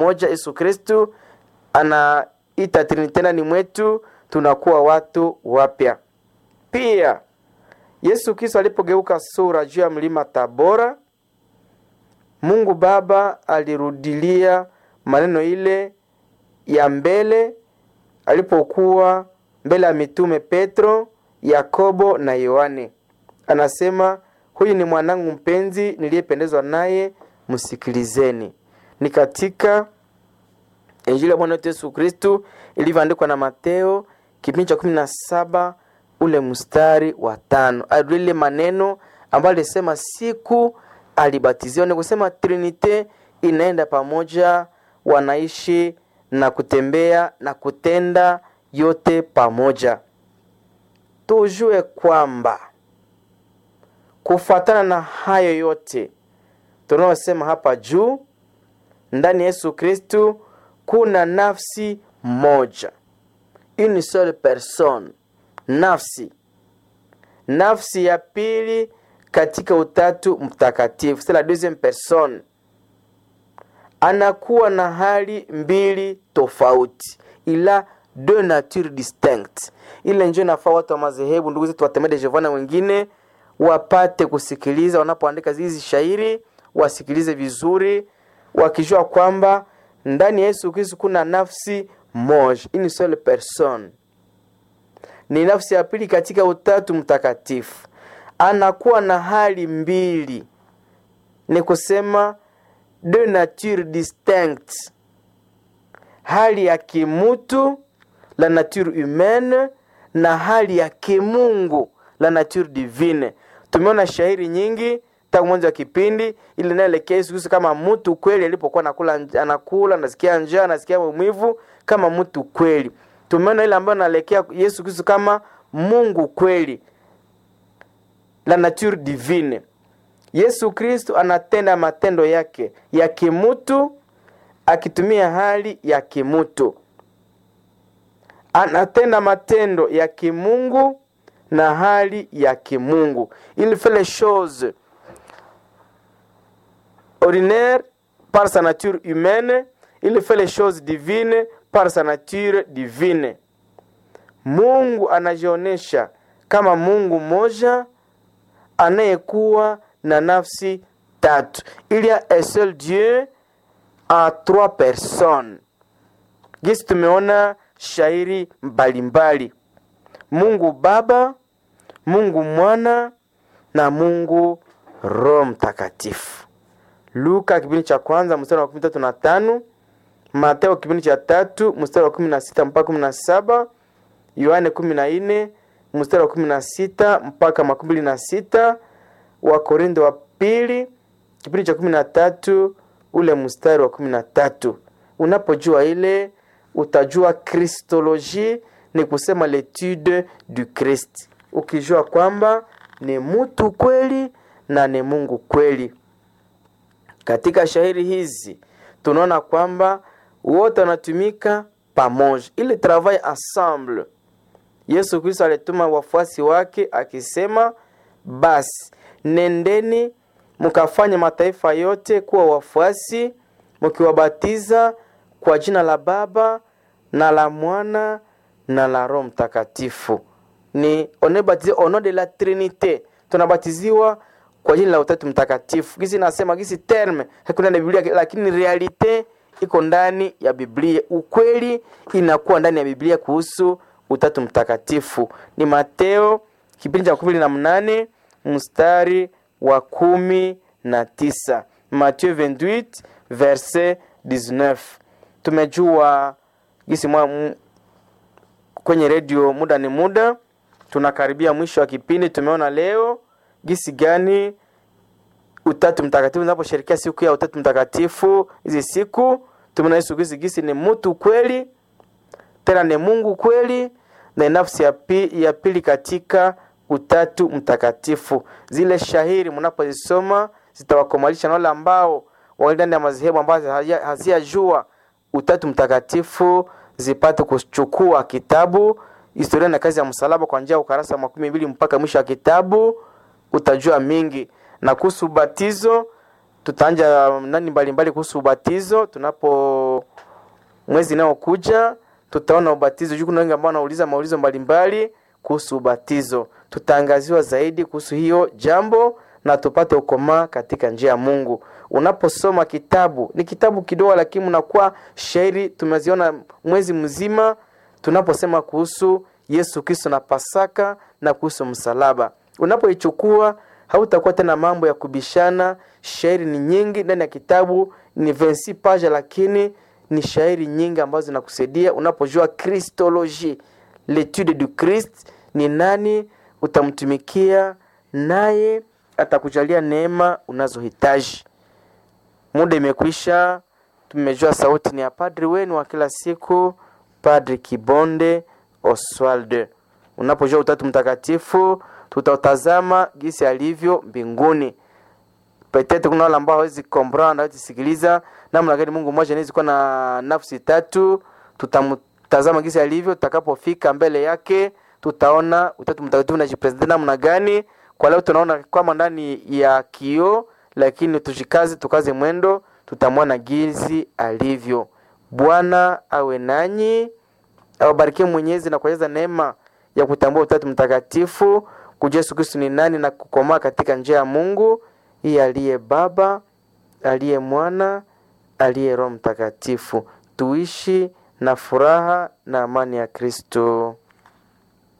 moja Yesu Kristu anaita Trinite ndani mwetu, tunakuwa watu wapya. Pia Yesu Kristo alipogeuka sura juu ya mlima Tabora, Mungu Baba alirudilia maneno ile ya mbele alipokuwa mbele ya mitume Petro, Yakobo na Yohane. Anasema, huyu ni mwanangu mpenzi niliyependezwa naye, msikilizeni. Ni katika Injili ya Bwana wetu Yesu Kristu ilivyoandikwa na Mateo kipindi cha kumi na saba ule mstari wa tano alile maneno ambayo alisema siku alibatiziwa. Ni kusema Trinite inaenda pamoja, wanaishi na kutembea na kutenda yote pamoja. Tujue kwamba kufuatana na hayo yote tunayosema hapa juu, ndani ya Yesu Kristu kuna nafsi moja, une seule personne, nafsi nafsi ya pili katika utatu mtakatifu, c'est la deuxième personne. Anakuwa na hali mbili tofauti, ila deux natures distinctes. Ile njo inafaa watu wa madhehebu, ndugu zetu Watemede Jehova na wengine wapate kusikiliza wanapoandika hizi shairi, wasikilize vizuri, wakijua kwamba ndani ya Yesu Kristo kuna nafsi moja, une seule personne. Ni nafsi ya pili katika utatu mtakatifu, anakuwa na hali mbili, ni kusema deux natures distinctes, hali ya kimutu la nature humaine na hali ya kimungu la nature divine. Tumeona shairi nyingi tangu mwanzo wa kipindi ili inaelekea Yesu Kristo kama mtu kweli, alipokuwa anakula anakula, anasikia njaa, anasikia maumivu kama mtu kweli. Tumeona ile ambayo inaelekea Yesu Kristo kama Mungu kweli, la nature divine. Yesu Kristo anatenda matendo yake ya kimutu akitumia hali ya kimutu, anatenda matendo ya kimungu na hali ya kimungu. Il fait les choses ordinaires par sa nature humaine, il fait les choses divines par sa nature divine. Mungu anajionyesha kama Mungu moja anayekuwa na nafsi tatu. Il y a un seul Dieu en trois personnes. Gisi tumeona shairi mbalimbali, Mungu Baba, Mungu Mwana na Mungu Roho Mtakatifu. Luka kipindi cha kwanza mstari wa kumi tatu na tano Mateo kipindi cha tatu mstari wa kumi na sita mpaka kumi na saba Yohane kumi na nne mstari wa kumi na sita mpaka makumi mbili na sita Wakorintho wa pili kipindi cha kumi na tatu ule mstari wa kumi na tatu Unapojua ile utajua kristoloji, ni kusema letude du Christ, ukijua kwamba ni mtu kweli na ni Mungu kweli. Katika shairi hizi tunaona kwamba wote wanatumika pamoja, ili travail ensemble. Yesu Kristo alituma wafuasi wake akisema, basi nendeni mkafanye mataifa yote kuwa wafuasi, mkiwabatiza kwa jina la Baba na la Mwana na la Roho Mtakatifu. Ni on est baptisé au nom de la Trinité, tunabatiziwa kwa jina la Utatu Mtakatifu. Gisi nasema gisi terme hakuna ndani ya Biblia, lakini realite iko ndani ya Biblia. Ukweli inakuwa ndani ya Biblia kuhusu Utatu Mtakatifu. Ni Mateo kipindi cha kumi na mnane mstari wa kumi na tisa Mathieu 28 verset 19. Tumejua gisi mwa m, kwenye redio muda ni muda, tunakaribia mwisho wa kipindi. Tumeona leo gisi gani Utatu Mtakatifu unaposherekea siku ya Utatu Mtakatifu. Hizi siku tumeona Yesu Kristo gisi ni mtu kweli, tena ni Mungu kweli, na nafsi ya, pi, ya pili katika Utatu Mtakatifu. Zile shahiri mnapozisoma zitawakomalisha na wale ambao wali ndani ya madhehebu ambazo haziyajua Utatu Mtakatifu zipate kuchukua kitabu Historia na Kazi ya Msalaba kwa njia ya ukarasa makumi mbili mpaka mwisho wa kitabu, utajua mingi na kuhusu ubatizo tutaanja nani mbalimbali kuhusu ubatizo tunapo mwezi inayokuja tutaona ubatizo juu kuna wengi ambao wanauliza maulizo mbalimbali kuhusu ubatizo tutaangaziwa zaidi kuhusu hiyo jambo na tupate ukomaa katika njia ya mungu unaposoma kitabu ni kitabu kidogo lakini unakuwa shairi tumeziona mwezi mzima tunaposema kuhusu yesu kristo na pasaka na kuhusu msalaba unapoichukua hautakuwa tena mambo ya kubishana shairi ni nyingi ndani ya kitabu ni 26 page lakini ni shairi nyingi ambazo zinakusaidia unapojua kristologie letude du christ ni nani utamtumikia naye atakujalia neema unazohitaji muda imekwisha tumejua sauti ni ya padri wenu wa kila siku padri kibonde oswald unapojua utatu mtakatifu tutautazama gisi alivyo mbinguni petete kuna wale ambao hawezi comprendre hawezi sikiliza namna gani mungu mmoja anawezi kuwa na nafsi tatu tutamtazama gisi alivyo tutakapofika mbele yake tutaona utatu mtakatifu najipresente namna gani kwa leo tunaona kwama ndani ya kio lakini tushikaze tukaze mwendo tutamwona gizi alivyo bwana awe nanyi awabarikie mwenyezi na kueleza neema ya kutambua utatu mtakatifu kujua yesu kristu ni nani na kukomaa katika njia ya mungu hii aliye baba aliye mwana aliye roho mtakatifu tuishi na furaha na amani ya kristo